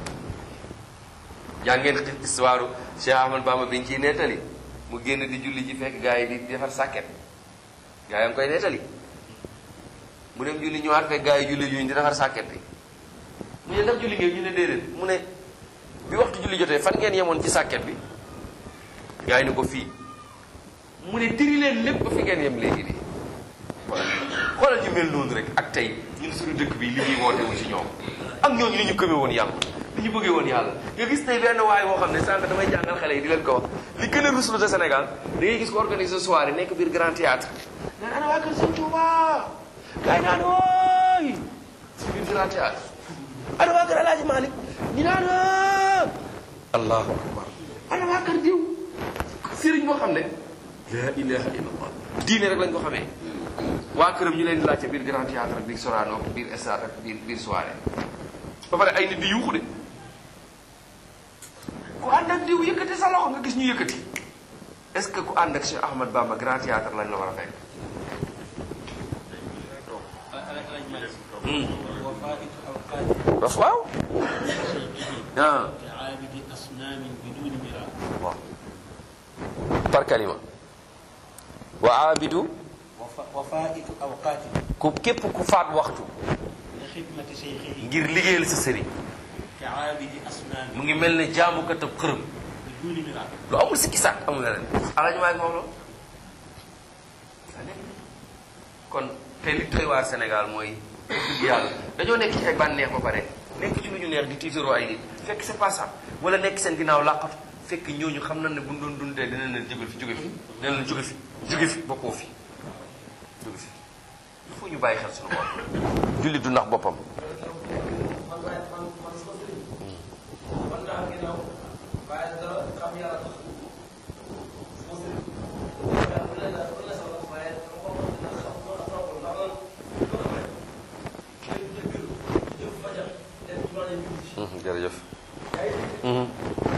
yaa ngeen histoire Cheikh Ahmad Bamba biñ ciy nettali mu génn di julli ji fekk gars yi di defar sàkket gars yi ngi koy nettali mu dem julli ñëwaat fekk gars yi julli juñ di defar sàkket bi mu ne ndax julli ngeen ñu ne déedéet mu ne bi waxtu julli jotee fan ngeen yemoon ci sàkket bi gars yi ne ko fii mu ne diri leen lépp ba fi ngeen yem léegi nii xoolal ñu mel noonu rek ak tey ñun suñu dëkk bi li ñuy woote wu ci ñoom ak ñooñu ni ñu gëmee woon yàlla li ñu bëggee woon yàlla nga gis tey benn waay boo xam ne sànq damay jàngal xale yi di leen ko wax li gën a ruslu de Sénégal da ngay gis ko organiser soirée nekk biir grand théâtre naan ana waa kër Sëñ Touba gars yi naan wooy si biir grand théâtre ana waa kër Alaaji Malick ñu naan allahu akbar ana waa kër diw sëriñ boo xam ne la ilaha illallah diine rek lañ ko xamee waa këram ñu leen di laajte biir grand théâtre biir Sorano biir stade ak biir biir soirée ba pare ay nit di yuuxu de ku ànd ak diw yëkkati sa loxo nga gis ñu yëkkati est-ce que ku ànd ak Cheikh Ahmad Bamba grand théâtre lañ la war a fekk وفائت أوقات daf waaw ah كعابد أصنام بدون مراء waaw par kalima wa aabidu وف- وفائت أوقات ku képp ku faat waxtu لخدمة شيخه ngir liggéeyal sa sëriñ كعابد أصنام mu ngi mel ne jaamukatab xërëm بدون مراء lu amul sikki sàkk amul leneen alañu maa ngi moom loolu kon te li doy waar Sénégal mooy dëgg yàlla dañoo nekk ci ay bànneex ba pare nekk ci lu ñu neex di tiitaroo ay nit fekk c'est pas ça wala nekk seen ginnaaw làqatu fekk ñooñu xam na ne bu ñu doon dundee dina leen jóge fi jóge fi dina leen jóge fi jóge fi bokkoo fi jóge fi il faut ñu bàyyi xel suñu bopp jullit du ndax boppam Mhm, jërëjëf Mhm.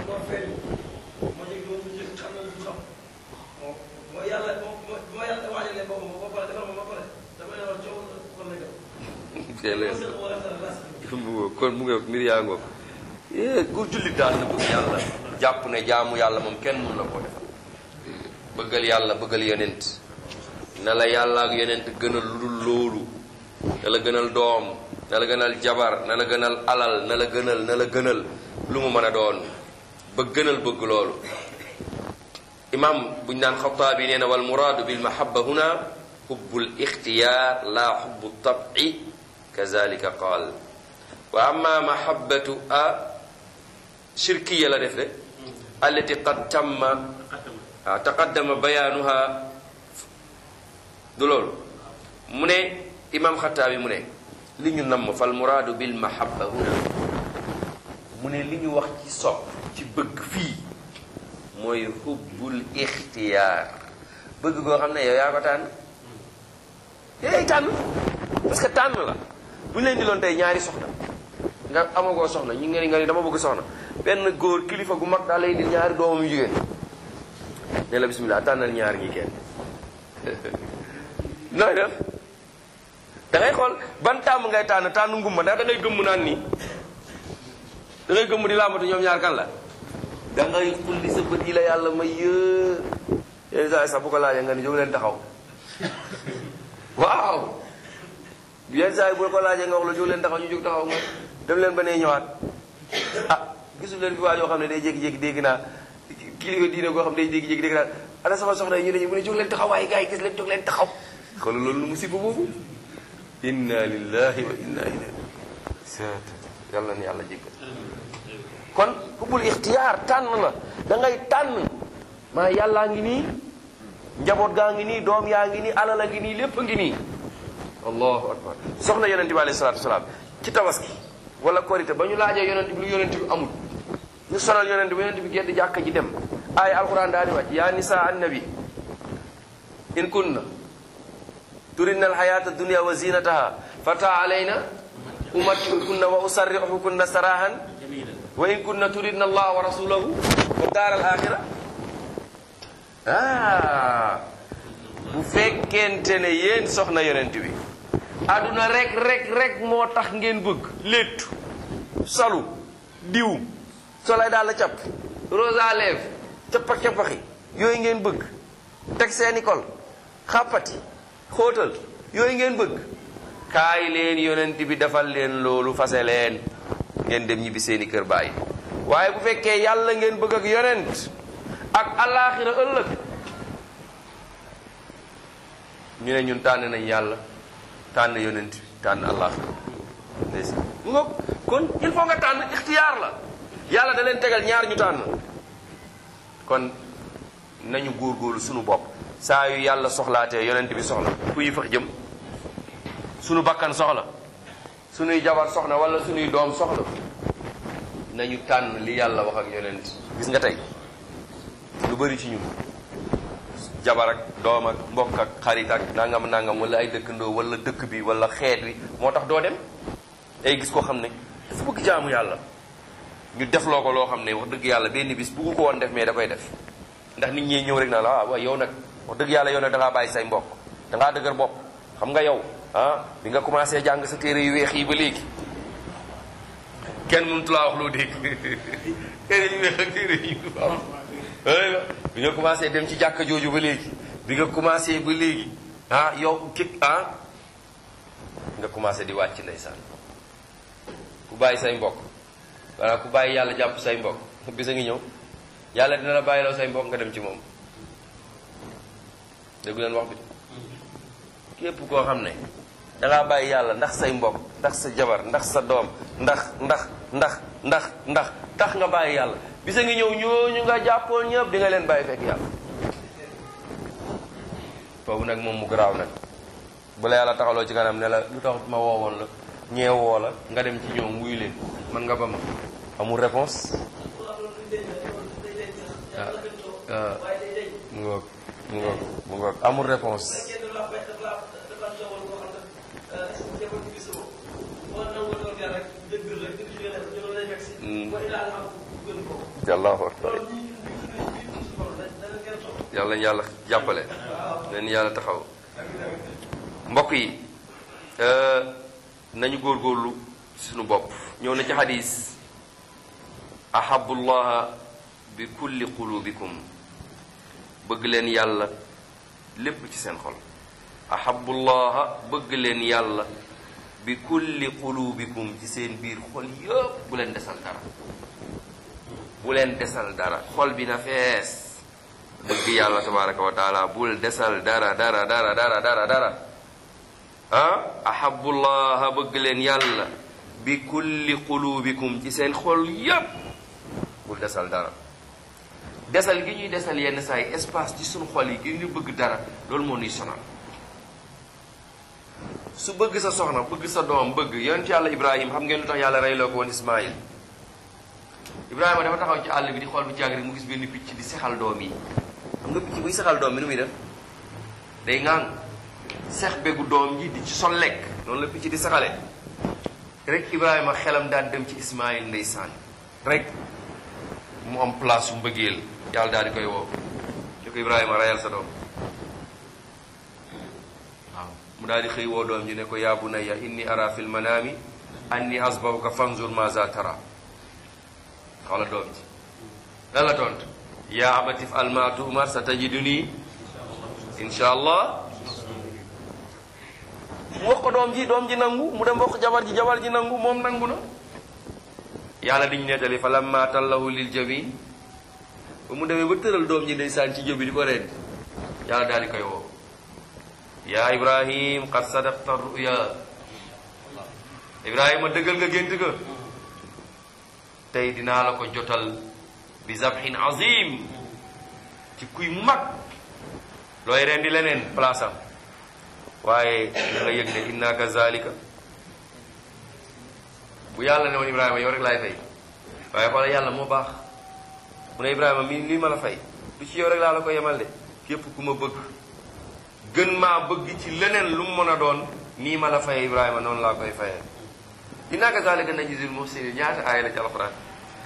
kon mu ngi mbir yaa ngoog eh ku jullit daal na bëgg yàlla jàpp ne jaamu yàlla moom kenn mun la ko defal bëggal yàlla bëggal yonent na la yàlla ak yonent gënal lu dul loolu na la gënal doom na la gënal jabar na la gënal alal na la gënal na la gënal lu mu mën a doon ba gënal bëgg loolu imam buñ naan xataabi nee na wal muraadu bil mahabba huna xubbul ixtiyaar la xubbu tabi kazalika qaal wa amma mahabbatu a shirkiya la def de allati qad tamma ah taqaddama bayaanuha du loolu mu ne imam xataabi mu ne li ñu namm fal muraadu bil mahabba huna mu ne li ñu wax ci sopp ci bëgg fii mooy xubbul ixtiyaar bëgg goo xam ne yow yaa ko tànn yaay tànn parce que tànn la bu ñu leen di loon tey ñaari soxna nga amagoo soxna ñu nga ni nga ni dama bëgg soxna benn góor kilifa gu mag daal lay di ñaari doomam yu jigéen ne la bismillah tànnal ñaar ñi kenn nooy def da ngay xool ban tàmm ngay tànn tànn ngumba ndax da ngay gëmm naan nii da ngay gëmm di làmbatu ñoom ñaar kan la da ngay xulli sa bët yi la yàlla may yë yenn saa yi sax bu ko laajee nga ni jóg leen taxaw waaw yenn saa yi bu ko laajee nga wax la jóg leen taxaw ñu jóg taxaw nga dem leen ba nee ñëwaat ah gisul leen fi waa yoo xam ne day jékki-jékki dégg naa kilifa diine goo xam ne day jékki-jékki dégg naa ana sama soxna yi ñu ne ñu mu ne jóg leen taxaw waaye gars yi gis leen jóg leen taxaw kon loolu lu musiba boobu inna lillahi wa inna ilayhi yàlla na yàlla jéggal kon xubbul ixtiyaar tànn la da ngay tànn maa yàllaa ngi nii njaboot gaa ngi nii doom yaa ngi nii alal a ngi nii lépp a ngi nii allahu akbar soxna yonente bi alayhi salatu wasalaam ci tabaski wala korité ba ñu laajee yonente bi lu yonente bi amul ñu sonal yonente bi yonente bi gedd jàkka ji dem aaya alquran daal di wàcc yaa nisa annabi in kunna turidna alxayata dunia wa zinataha fata alayna umattiukunna wa usarrihukunna sarahan جميلا wa in kunna turidna allah wa rasulahu wa daar al axira ah bu fekkente ne yéen soxna yonent bi àdduna rek rek rek moo tax ngeen bëgg léttu salu diw solay daal la cap rose à lèvres cappax cappaxi yooyu ngeen bëgg teg seeni kol xàppati xóotal yooyu ngeen bëgg kaay leen yonent bi defal leen loolu fase leen ngeen dem ñibbi seeni kër bàyyi waaye bu fekkee yàlla ngeen bëgg ak yonent ak alaaxira ëllëg ñu ne ñun tànn nañ yàlla tànn yonent tànn alaaxira ndeysaan mu nga kon il faut nga tànn ixtiyaar la yàlla da leen tegal ñaar ñu tànn kon nañu góorgóorlu sunu bopp saa yu yàlla soxlaatee yonent bi soxla fu yi fax jëm sunu bakkan soxla sunuy jabar soxna wala sunuy doom soxla nañu tànn li yàlla wax ak yonent gis nga tey lu bari ci ñun jabar ak doom ak mbokk ak xarit ak nangam nangam wala ay dëkkandoo wala dëkk bi wala xeet wi moo tax doo dem ay gis koo xam ne dafa bëgg jaamu yàlla ñu defloo ko loo xam ne wax dëgg yàlla benn bis buggu ko woon def mais da koy def ndax nit ñi ñëw rek naa la waaw waaw yow nag wax dëgg yàlla yow nag da ngaa bàyyi say mbokk da ngaa dëgër bopp xam nga yow ah bi nga commencé jàng sa téere yu weex yi ba léegi kenn mënut laa wax loo dégg téere yu weex ak téere yu waaw bi nga commencé dem ci jàkka jooju ba léegi bi nga commencé ba léegi ah yow ki ah nga commencé di wàcc ndeysaan ku bàyyi say mbokk walla ku bàyyi yàlla jàpp say mbokk bisa ngi ñëw yàlla dina la bàyyiloo say mbokk nga dem ci moom déggu leen wax bi képp koo xam ne dangaa bàyyi yàlla ndax say mbokk ndax sa jabar ndax sa doom ndax ndax ndax ndax ndax tax nga bàyyi yàlla bisa ngi ñëw ñooñu nga jàppoon ñëpp di nga leen bàyyi fekk yàlla boobu nag moom mu garaaw nag bu la yàlla taxaloo ci kanam ne la lu tax ma woowoon la ñeewoo la nga dem ci ñoom wuyu leen man nga ba ma amul réponse waaw mu ngoog mu ngoog mu ngoog amul réponse allahu akbar yàlla yàlla jàppale leen yàlla taxaw mbokk yi nañu góorgóorlu suñu bopp ñëw na ci xadis ahabullaha bi kulli qulubikum bëgg leen yàlla lépp ci seen xol ahabullaha bëgg leen yàlla bi kulli qulubikum ci seen biir xol yëpp bu leen desal dara bu leen desal dara xol bi na fees bëgg yàlla tabaraka wa taala bul desal dara dara dara dara dara dara ah ahabullaha bëgg leen yàlla bi kulli qulubikum ci seen xol yépp bul desal dara desal gi ñuy desal yenn saa yi espace ci suñu xol yi gi ñu bëgg dara loolu moo ñuy sonal su bëgg sa soxna bëgg sa doom bëgg yonent yàlla ibrahim xam ngeen lu tax yàlla reyloo ko woon ismaïl ibrahima dafa taxaw ci àll bi di xool bu jàng rek mu gis benn picc di sexal doom yi xam nga picc buy sexal doom bi nu muy def day ŋaan sex begu doom ji di ci sol lekk noonu la picc di sexale rek ibrahima xelam daan dem ci ismaïl ndeysaan rek mu am place su mbëggeel yàlla daal di koy woo ñu ko ibrahima rayal sa doom waaw mu daal di xëy woo doom ji ne ko yaa bunayya inni ara fil manami anni asbahuka fanzur maza tara xoola doom ji lan la tontu yaa abati if'al ma tu'mar satajiduni insha allah mu wax ko doom ji doom ji nangu mu dem wax jabar ji jabar ji nangu moom nangu na yàlla diñu nettali fa lamma tallahu lil jabin ba mu demee ba tëral doom ji ndeysaan ci jëbi di ko reen yàlla daal di koy woo yaa ibrahim qad sadaqta ruya ibrahima dëggal nga gént ga tey dinaa la ko jotal bi zabhin azim ci kuy mag looy rendi leneen place am waaye da nga yëg ne inna kazalika bu yàlla ne woon ibrahima yow rek laay fay waaye xoola yàlla moo baax mu ne ibrahima mi lii ma la fay du ci yow rek laa la ko yemal de képp ku ma bëgg gën maa bëgg ci leneen lu mu mën a doon nii ma la faye ibrahima noonu laa koy fayee inna kazalika najzil muhsinin ñaata aaya la ci alxuraan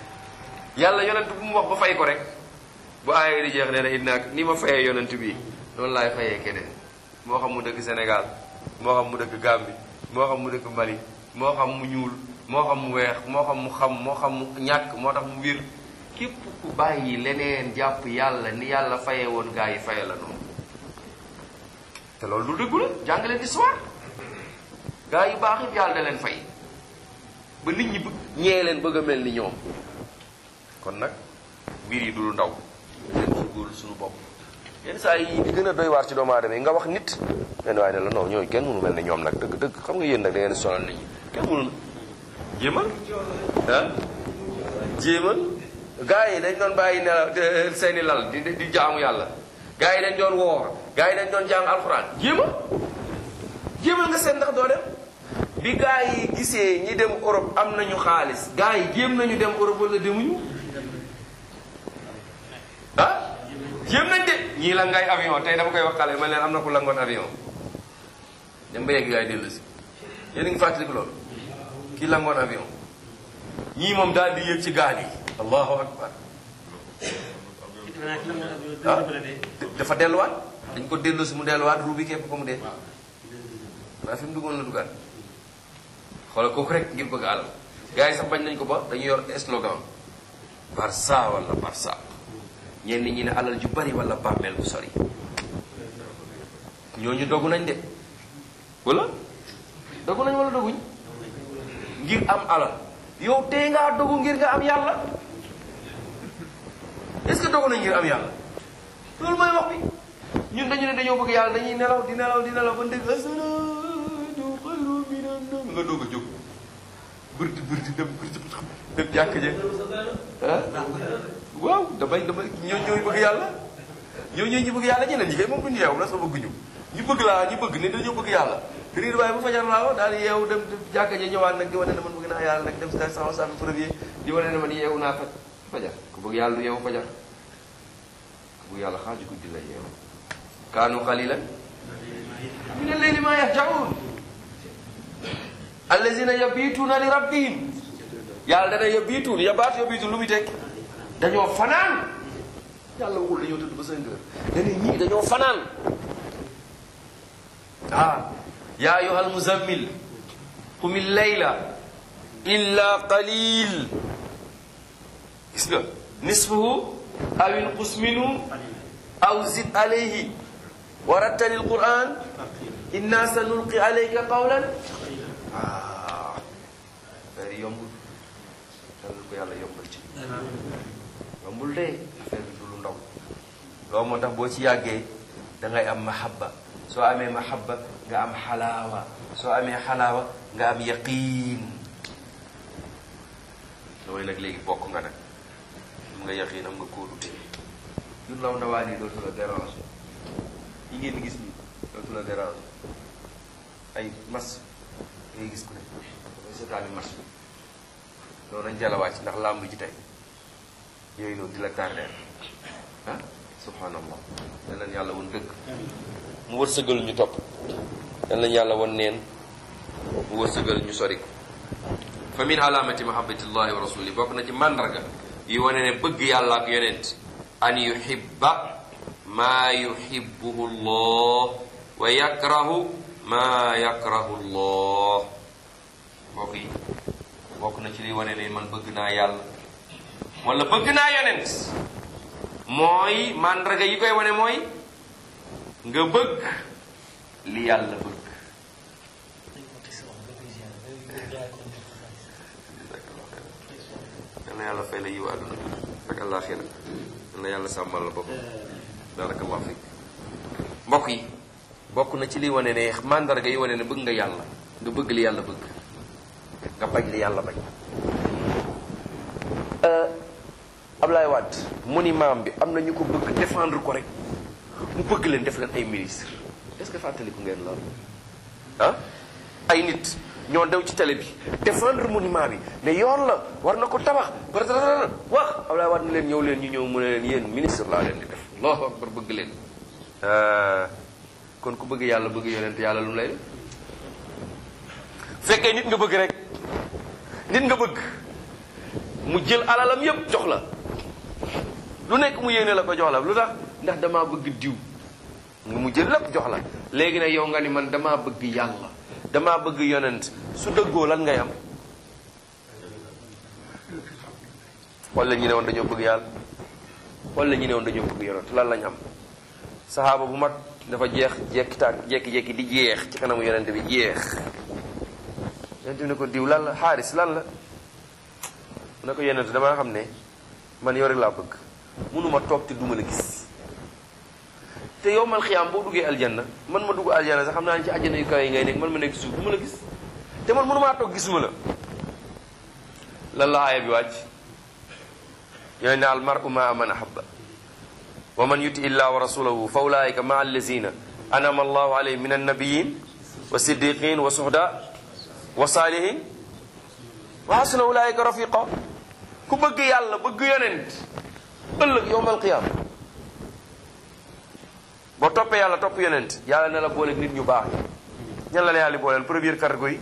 yàlla yonent bu mu wax ba fay ko rek bu aaya di jeex nee na inna ni ma fayee yonent bi noonu laay fayee keneen moo xam mu dëkk Sénégal moo xam mu dëkk Gambie moo xam mu dëkk Mali moo xam mu ñuul moo xam mu weex moo xam mu xam moo xam mu ñàkk moo tax mu wér képp ku bàyyi leneen jàpp yàlla ni yàlla fayee woon gaa yi faye la noonu te loolu lu dëggu la jàng leen histoire gaa yu baax yëpp yàlla da leen fay ba nit ñi bëgg ñee leen bëgg a mel ni ñoom kon nag mbir yi du lu ndaw leen góorgóorlu suñu bopp yenn saa yi di gën a doy waar ci doomu aadama yi nga wax nit benn waaye ne la non ñooyu kenn mënu mel ni ñoom nag dëgg dëgg xam nga yéen nag da ngeen sonal nit ñi kenn mënu jéemal ah jéemal gaa yi dañ doon bàyyi nelaw seeni lal di di jaamu yàlla gaa yi dañ doon woor gaa yi dañ doon jàng alxuraan jéemal jéemal nga seet ndax doo dem bi gaa yi gisee ñi dem Europe am nañu xaalis gaa yi jéem nañu dem Europe wala demuñu ah jéem nañ de ñii la ngay avion tey dama koy wax xale ma leen am na ku langoon avion dem ba yegg gaa yi dellu si yéen a ngi fàttaliku loolu kii langoon avion ñii moom daal di yéeg ci gaal yi allahu akbar ah dafa delluwaat dañ ko dellu si mu delluwaat ruubi képp ko mu dee waaye fi mu duggoon la duggaat xoolal kooku rek ngir bëgg alal gars yi sax bañ nañ ko ba dañu yor slogan Barça wala Barça ñenn ñi ne alal ju bari wala bàmmeel bu sori ñooñu dogu nañ de wala dogu nañ wala doguñ ngir am alal yow tey ngaa dogu ngir nga am yàlla est-ce que dogu nañ ngir am yàlla loolu mooy wax bi ñun dañu ne dañoo bëgg yàlla dañuy nelaw di nelaw di nelaw ba ndégg asalaatu xayru minan nawm nga doog a jóg bërti bërti dem bërti dem jàkk je ah waaw damay damay ñoo ñooy bëgg yàlla ñoo ñooy ñu bëgg yàlla ñeneen ñi kay moom duñu yeewu la sa bëgg ñu ñu bëgg laa ñu bëgg ne dañoo bëgg yàlla riir waaye bu fajar laaw daal di yeewu dem jàkka je ñëwaat nag di wane ne man bëgg naa yàlla nag dem sa sama sàmm premier di wane ne man yeewu naa fa fajar ku bëgg yàlla du yeewu fajar ku bëgg yàlla xaaju guddi la yeewu kaanu qalilan min al-layli ma yahjaun allazina yabituuna li rabbihim yàlla dana yabituun yabaatu yabituun lu muy teg dañoo fanaan yàlla waxul dañoo tëdd ba cinq heures dana ñii dañoo fanaan ah ya ayuha almuzammil qum illayla illa qalil gis nga nisfahu aw inqus minhu aw zid alayhi wa rattali alquran inna sanulqi alayka qawlan ah affaire yi yombul yàlla ko yàlla yombal ci yombul de affaire bi du lu ndaw loolu moo tax boo ci yàggee da ngay am mahabba soo amee mahabba nga am xalaawa soo amee xalaawa nga am yaqiin looy nag léegi bokk nga nag am nga yaqiin am nga kóolute yu ndaw ndawaan yi dootu la dérange yi ngeen gis nii dootu la dérange ay mas ngay gis ku ne dafay seetaani mas loolu nañ jala wàcc ndax làmb ji tey yooyu noonu di la tardeel ah subhanallah yal nañ yàlla woon dëgg mu wërsëgal ñu topp yal nañ yàlla woon neen mu wërsëgal ñu sori ko fa min alaamati mahabbatillahi wa rasuli bokk na ci màndarga yi wane ne bëgg yàlla ak yonent an yuhibba maa yuhibbuhu llah wa yakrahu maa yakrahu llah mbokk yi bokk na ci liy wane ne man bëgg naa yàlla wala bëgg naa yonent mooy màndarga yi koy wane mooy nga bëgg li yàlla bëgg yal na yàlla fay la yiw àdduna ak àllaaxira yal na yàlla sàmmal la boppam barakallahu fik mbokk yi bokk na ci liy wane ne màndarga yi wane ne bëgg nga yàlla nga bëgg li yàlla bëgg nga bañ li yàlla bañ Ablaye Wade monument bi am na ñu ko bëgg défendre ko rek mu bëgg leen def leen ay ministre est-ce que fàttaliku ngeen loolu ah ay nit ñoo dew ci télé bi défendre monument bi ne yoon la war na ko tabax bara wax Ablaye Wade ne leen ñëw leen ñu ñëw mu ne leen yéen ministre laa leen di def allahu akbar bëgg leen kon ku bëgg yàlla bëgg yonent yàlla lu mu lay def fekkee nit nga bëgg rek nit nga bëgg mu jël alalam yépp jox la lu nekk mu yéene la ko jox la lu tax ndax damaa bëgg diw nga mu jël lépp jox la léegi nag yow nga ni man damaa bëgg yàlla damaa bëgg yonent su dëggoo lan ngay am wala ñu ne woon dañoo bëgg yàlla wala ñu ne woon dañoo bëgg yonent lan lañ am saxaaba bu mag dafa jeex jekki tàkk jekki-jekki di jeex ci kanamu yonent bi jeex yonent bi ne ko diw lan la xaaris lan la mu ne ko yonent damaa xam ne man yow rek laa bëgg mënuma toog te duma la gis te yow mal xiyaam boo duggee aljanna man ma dugg aljanna sax xam naa ne ci aljanna yu kaw yi ngay nekk man ma nekk suuf du ma la gis te man mënumaa toog gisuma la lan la aaya bi wàcc yooyu ne al mar'u ma man ahabba wa man yuti illah wa rasulahu fa ulaika ma allazina anama allahu alayhim min annabiyin wa siddiqin wa suhda wa salihin wa hasuna ulaika rafiqa ku bëgg yàlla bëgg yonent ëllëg yowmal qiyaama boo toppee yàlla topp yonent yàlla ne la boole nit ñu baax ñi ñan la la yàlla booleel première catégorie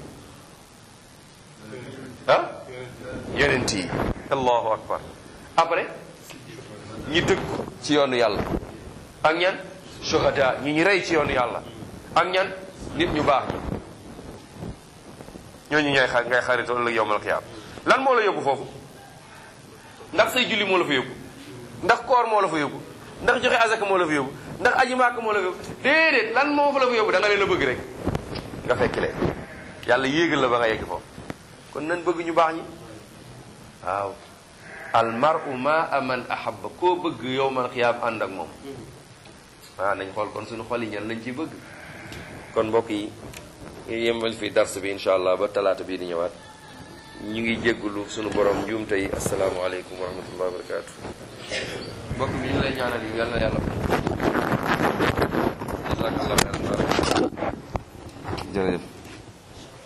ah yonent yi allahu akbar après ñi dëgg ci yoonu yàlla ak ñan shuhada ñi ñu rey ci yoonu yàlla ak ñan nit ñu baax ñooñu ñooy xa ngay xaritoo ëllëg yowmal qiyaama lan moo la yóbbu foofu ndax say julli moo la fa yóbbu ndax koor moo la fa yóbbu ndax joxe azaka moo la fa yóbbu ndax aji maaka moo la fa yóbbu déedéet lan moo fa la fa yóbbu da nga leen a bëgg rek nga fekk leen yàlla yéegal la ba nga yegg foofu kon nan bëgg ñu baax ñi waaw al mar'u ma aman ahabba koo bëgg yowmal xiyaam ànd ak moom waaw nañ xool kon suñu xol yi ñan lañ ciy bëgg kon mbokk yi ñu yemal fi dars bi insha allah ba talaata bii di ñëwaat ñu ngi jéggulu suñu borom njuumte yi asalaamaaleykum wa rahmatullahi wa barakatu mbokk mi ñu lay ñaanal yi yal na yàlla jazakallah xeyran jërëjëf